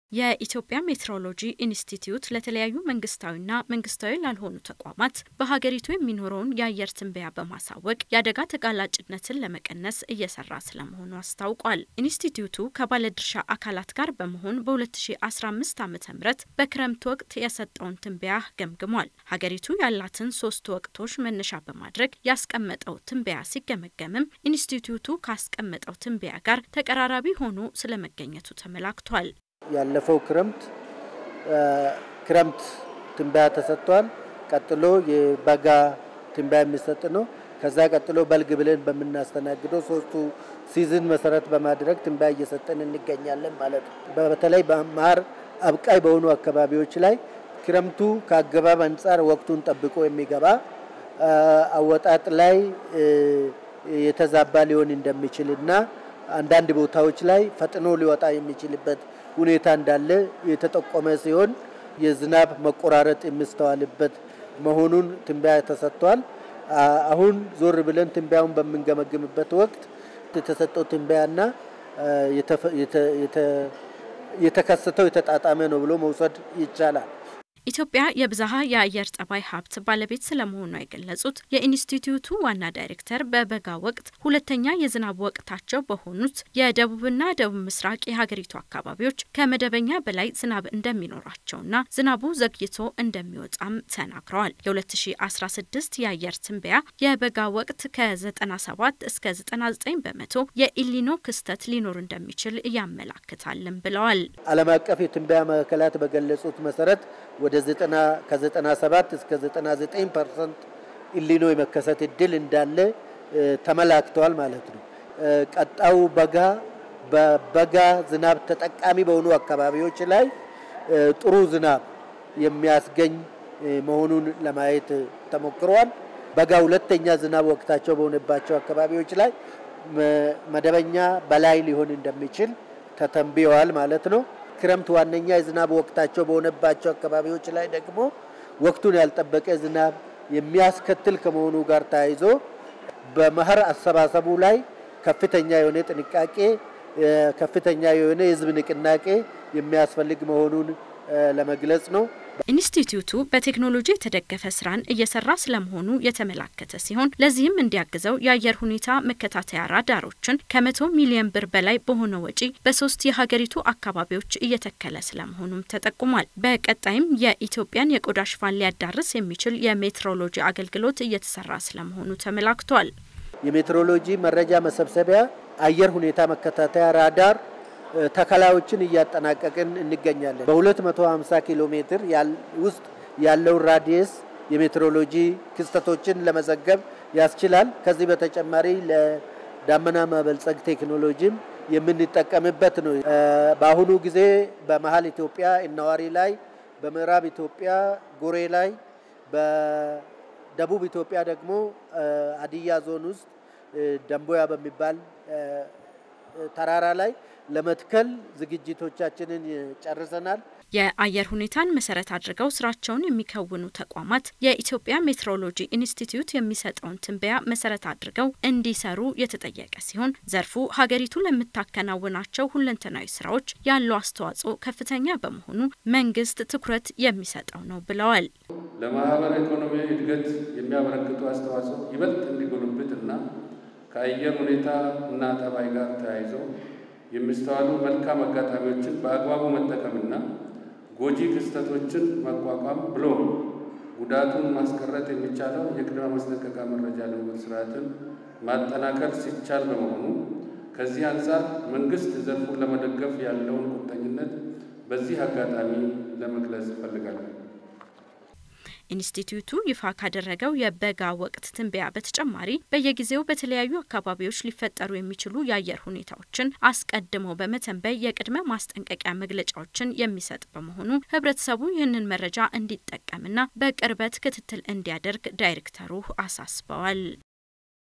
የኢትዮጵያ ሜትሮሎጂ ኢንስቲትዩት ለተለያዩ መንግስታዊና መንግስታዊ ላልሆኑ ተቋማት በሀገሪቱ የሚኖረውን የአየር ትንበያ በማሳወቅ የአደጋ ተጋላጭነትን ለመቀነስ እየሰራ ስለመሆኑ አስታውቋል። ኢንስቲትዩቱ ከባለድርሻ አካላት ጋር በመሆን በ2015 ዓ ም በክረምት ወቅት የሰጠውን ትንበያ ገምግሟል። ሀገሪቱ ያላትን ሶስት ወቅቶች መነሻ በማድረግ ያስቀመጠው ትንበያ ሲገመገምም ኢንስቲትዩቱ ካስቀመጠው ትንበያ ጋር ተቀራራቢ ሆኖ ስለመገኘቱ ተመላክቷል። ያለፈው ክረምት ክረምት ትንበያ ተሰጥቷል። ቀጥሎ የበጋ ትንበያ የሚሰጥ ነው። ከዛ ቀጥሎ በልግ ብለን በምናስተናግደው ሶስቱ ሲዝን መሰረት በማድረግ ትንበያ እየሰጠን እንገኛለን ማለት ነው። በተለይ በመኸር አብቃይ በሆኑ አካባቢዎች ላይ ክረምቱ ከአገባብ አንጻር ወቅቱን ጠብቆ የሚገባ አወጣጥ ላይ የተዛባ ሊሆን እንደሚችል እና አንዳንድ ቦታዎች ላይ ፈጥኖ ሊወጣ የሚችልበት ሁኔታ እንዳለ የተጠቆመ ሲሆን የዝናብ መቆራረጥ የሚስተዋልበት መሆኑን ትንበያ ተሰጥቷል። አሁን ዞር ብለን ትንበያውን በምንገመግምበት ወቅት የተሰጠው ትንበያና የተከሰተው የተጣጣመ ነው ብሎ መውሰድ ይቻላል። ኢትዮጵያ የብዝሃ የአየር ጠባይ ሀብት ባለቤት ስለመሆኗ የገለጹት የኢንስቲትዩቱ ዋና ዳይሬክተር በበጋ ወቅት ሁለተኛ የዝናብ ወቅታቸው በሆኑት የደቡብና ደቡብ ምስራቅ የሀገሪቱ አካባቢዎች ከመደበኛ በላይ ዝናብ እንደሚኖራቸውና ዝናቡ ዘግይቶ እንደሚወጣም ተናግረዋል። የ2016 የአየር ትንበያ የበጋ ወቅት ከ97 እስከ 99 በመቶ የኢሊኖ ክስተት ሊኖር እንደሚችል ያመላክታልም ብለዋል። ዓለም አቀፍ የትንበያ ማዕከላት በገለጹት መሰረት ወደ ከ97 እስከ 99 ፐርሰንት ኢሊኖ የመከሰት እድል እንዳለ ተመላክተዋል ማለት ነው። ቀጣዩ በጋ በበጋ ዝናብ ተጠቃሚ በሆኑ አካባቢዎች ላይ ጥሩ ዝናብ የሚያስገኝ መሆኑን ለማየት ተሞክሯል። በጋ ሁለተኛ ዝናብ ወቅታቸው በሆነባቸው አካባቢዎች ላይ መደበኛ በላይ ሊሆን እንደሚችል ተተንብየዋል ማለት ነው። ክረምት ዋነኛ የዝናብ ወቅታቸው በሆነባቸው አካባቢዎች ላይ ደግሞ ወቅቱን ያልጠበቀ ዝናብ የሚያስከትል ከመሆኑ ጋር ተያይዞ በመኸር አሰባሰቡ ላይ ከፍተኛ የሆነ ጥንቃቄ፣ ከፍተኛ የሆነ የሕዝብ ንቅናቄ የሚያስፈልግ መሆኑን ለመግለጽ ነው። ኢንስቲትዩቱ በቴክኖሎጂ የተደገፈ ስራን እየሰራ ስለመሆኑ የተመላከተ ሲሆን ለዚህም እንዲያግዘው የአየር ሁኔታ መከታተያ ራዳሮችን ከመቶ ሚሊዮን ብር በላይ በሆነ ወጪ በሶስት የሀገሪቱ አካባቢዎች እየተከለ ስለመሆኑም ተጠቁሟል። በቀጣይም የኢትዮጵያን የቆዳ ሽፋን ሊያዳርስ የሚችል የሜትሮሎጂ አገልግሎት እየተሰራ ስለመሆኑ ተመላክቷል። የሜትሮሎጂ መረጃ መሰብሰቢያ አየር ሁኔታ መከታተያ ራዳር ተከላዮችን እያጠናቀቅን እንገኛለን። በ250 ኪሎ ሜትር ውስጥ ያለውን ራዲየስ የሜትሮሎጂ ክስተቶችን ለመዘገብ ያስችላል። ከዚህ በተጨማሪ ለዳመና ማበልጸግ ቴክኖሎጂም የምንጠቀምበት ነው። በአሁኑ ጊዜ በመሀል ኢትዮጵያ እነዋሪ ላይ፣ በምዕራብ ኢትዮጵያ ጎሬ ላይ፣ በደቡብ ኢትዮጵያ ደግሞ ሀዲያ ዞን ውስጥ ደንቦያ በሚባል ተራራ ላይ ለመትከል ዝግጅቶቻችንን ጨርሰናል። የአየር ሁኔታን መሰረት አድርገው ስራቸውን የሚከውኑ ተቋማት የኢትዮጵያ ሜትሮሎጂ ኢንስቲትዩት የሚሰጠውን ትንበያ መሰረት አድርገው እንዲሰሩ የተጠየቀ ሲሆን ዘርፉ ሀገሪቱ ለምታከናውናቸው ሁለንተናዊ ስራዎች ያለው አስተዋጽኦ ከፍተኛ በመሆኑ መንግስት ትኩረት የሚሰጠው ነው ብለዋል። ለማህበረ ኢኮኖሚያዊ እድገት የሚያበረክቱ አስተዋጽኦ ይበልጥ እንዲጎለብትና ከአየር ሁኔታ እና ጠባይ ጋር ተያይዘው የሚስተዋሉ መልካም አጋጣሚዎችን በአግባቡ መጠቀምና ጎጂ ክስተቶችን መቋቋም ብሎም ጉዳቱን ማስቀረት የሚቻለው የቅድመ ማስጠንቀቂያ መረጃ ልውውጥ ስርዓትን ማጠናከር ሲቻል በመሆኑ ከዚህ አንጻር መንግስት ዘርፉን ለመደገፍ ያለውን ቁርጠኝነት በዚህ አጋጣሚ ለመግለጽ እፈልጋለሁ። ኢንስቲትዩቱ ይፋ ካደረገው የበጋ ወቅት ትንበያ በተጨማሪ በየጊዜው በተለያዩ አካባቢዎች ሊፈጠሩ የሚችሉ የአየር ሁኔታዎችን አስቀድሞ በመተንበይ የቅድመ ማስጠንቀቂያ መግለጫዎችን የሚሰጥ በመሆኑ ሕብረተሰቡ ይህንን መረጃ እንዲጠቀምና በቅርበት ክትትል እንዲያደርግ ዳይሬክተሩ አሳስበዋል።